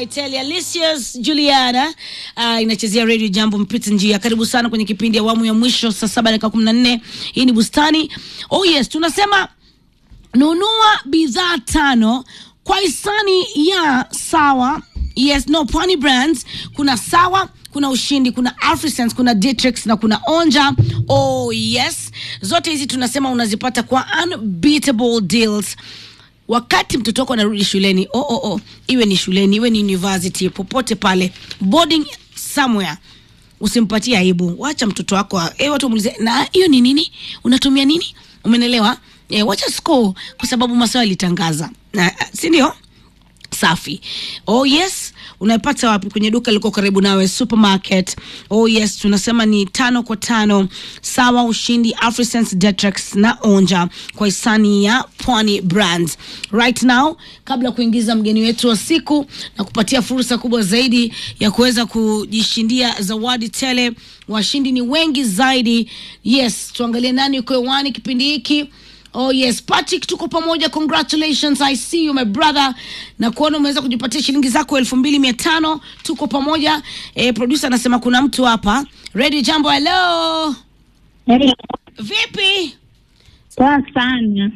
Waiteli Alicius Juliana uh, inachezea radio jambo mpita njia. Karibu sana kwenye kipindi awamu ya mwisho saa saba dakika kumi na nne. Hii ni bustani. Oh yes, tunasema nunua bidhaa tano kwa hisani ya sawa yes no pwani brands kuna sawa kuna ushindi kuna afrisense kuna Dietrix na kuna onja oh yes zote hizi tunasema unazipata kwa unbeatable deals wakati mtoto wako anarudi shuleni oh, oh, oh. iwe ni shuleni iwe ni university popote pale boarding somewhere usimpatie aibu wacha mtoto wako eh, watu muulize na hiyo ni nini unatumia nini umenelewa eh, wacha score kwa sababu masaa yalitangaza na si ndio safi oh yes unaipata wapi kwenye duka liko karibu nawe supermarket oh yes tunasema ni tano kwa tano sawa ushindi afrisense detrax na onja kwa hisani ya pwani brands right now kabla ya kuingiza mgeni wetu wa siku na kupatia fursa kubwa zaidi ya kuweza kujishindia zawadi tele washindi ni wengi zaidi yes tuangalie nani uko hewani kipindi hiki Oh yes, Patrick, tuko pamoja. Congratulations, I see you my brother, na kuona umeweza kujipatia shilingi zako elfu mbili mia tano. Tuko pamoja. Eh, producer anasema kuna mtu hapa. Radio Jambo, hello, Hello. vipi? Poa sana.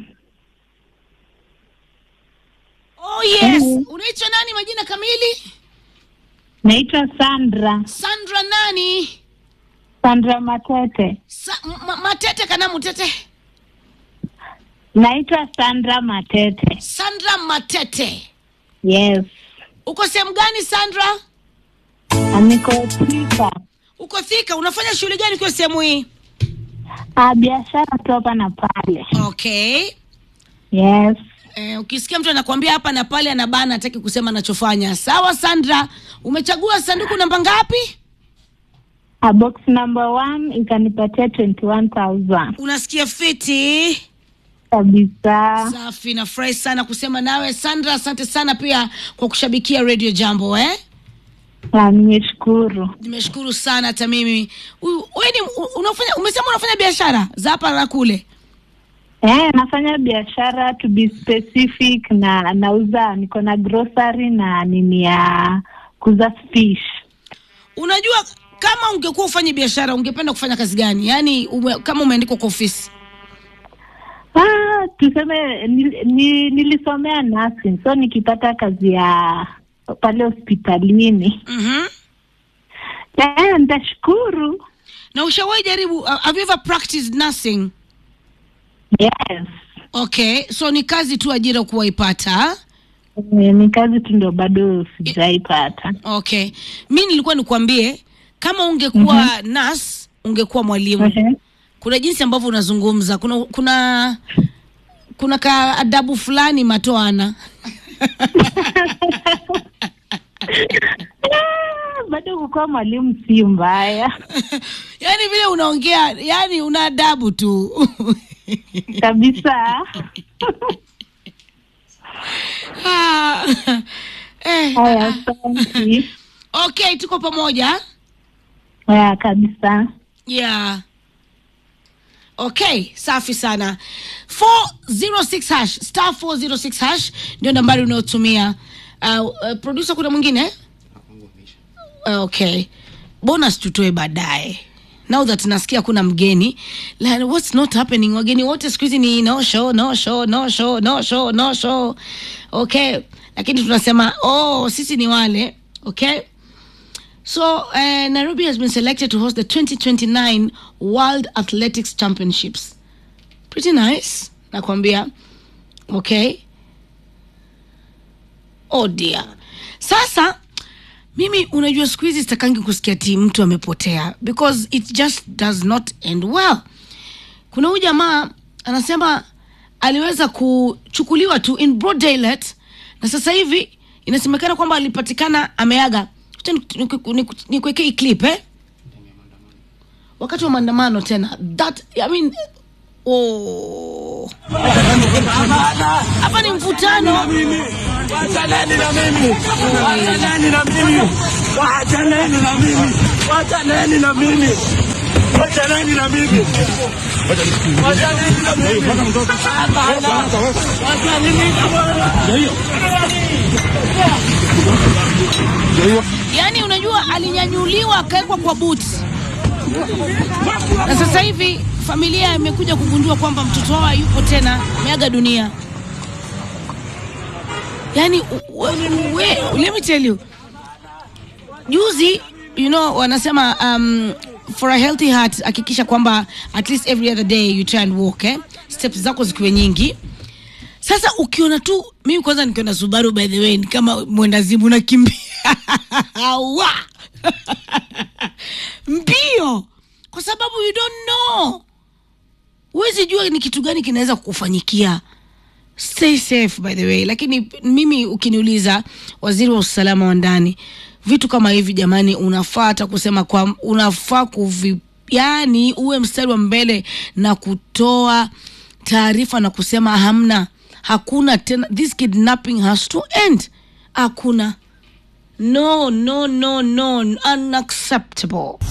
Oh yes, Hello. unaitwa nani majina kamili? Naitwa Sandra. Sandra nani? Sandra Matete. Sa ma matete kana mutete? Naitwa Sandra Matete. Sandra Matete. Yes. Uko sehemu gani Sandra? Niko Thika. Uko Thika. Unafanya shughuli gani kwa sehemu hii? Ah, biashara tu hapa na pale. Okay. Yes. Eh, ukisikia mtu anakuambia hapa na pale anabana hataki kusema anachofanya. Sawa Sandra, umechagua sanduku namba ngapi? A box number one ikanipatia 21,000 Unasikia fiti? kabisa. Safi, nafurahi sana kusema nawe Sandra. Asante sana pia kwa kushabikia Radio Jambo eh? Ah, nimeshukuru. Nimeshukuru sana hata mimi. Huyu- Wewe ni u- unafanya umesema unafanya biashara za hapa na kule. Eh, nafanya biashara to be specific na nauza niko na grocery na nini ya kuuza fish. Unajua kama ungekuwa ufanye biashara ungependa kufanya kazi gani? Yaani ume, kama umeandikwa kwa ofisi. Ah, tuseme nil, ni, nilisomea nursing so nikipata kazi ya pale hospitalini Mhm. eh, nitashukuru. Na ushawahi jaribu uh, have you ever practiced nursing? Yes, Okay, so ni kazi tu ajira kuwaipata. Eh, ni kazi tu ndio bado sijaipata. Okay, mi nilikuwa nikuambie kama ungekuwa nurse ungekuwa mwalimu. Ehe. Kuna jinsi ambavyo unazungumza, kuna kuna kuna ka adabu fulani matoana Ah, bado kukuwa mwalimu si mbaya yaani vile unaongea, yani una adabu tu kabisa. Ah, eh, Haya, asante. okay, tuko pamoja. Haya, kabisa. Yeah. Okay, safi sana. 406 hash, star 406 hash ndio nambari unayotumia. Uh, uh, producer kuna mwingine? Uh, okay. Bonus tutoe baadaye. Now that nasikia kuna mgeni. Like, what's not happening? Wageni wote siku hizi ni no show, no show, no show, no show, no show. Okay. Lakini tunasema oh, sisi ni wale. Okay. So, uh, Nairobi has been selected to host the 2029 World Athletics Championships. Pretty nice, nakwambia. Okay. Oh dear. Sasa mimi unajua siku hizi sitakangi kusikia ti mtu amepotea because it just does not end well. Kuna huyu jamaa anasema aliweza kuchukuliwa tu in broad daylight na sasa hivi inasemekana kwamba alipatikana ameaga. Acha niku- niku- nikuwekee hii clip eh? Wakati wa maandamano tena. That I mean oh. Hapa ni mvutano. Wachaneni na mimi, wachaneni na mimi, wachaneni na mimi, wachaneni na mimi, wachaneni na mimi, wachaneni na mimi. Hapana, wachaneni na mimi. Ndio hiyo. yaani unajua alinyanyuliwa akawekwa kwa buti na sasa hivi familia imekuja kugundua kwamba mtoto wao hayupo tena ameaga dunia yaani u- u- we, let me tell you juzi you know wanasema um, for a healthy heart hakikisha kwamba at least every other day you try and walk eh? steps zako zikiwe nyingi sasa ukiona tu mimi kwanza nikiona subaru by the way ni kama mwendazimu nakimbia Wa! mbio kwa sababu you don't know huwezi jua ni kitu gani kinaweza kukufanyikia stay safe by the way lakini mimi ukiniuliza waziri wa usalama wa ndani vitu kama hivi jamani unafaa hata kusema kwa unafaa kuvi yani uwe mstari wa mbele na kutoa taarifa na kusema hamna hakuna tena this kidnapping has to end hakuna no no no no unacceptable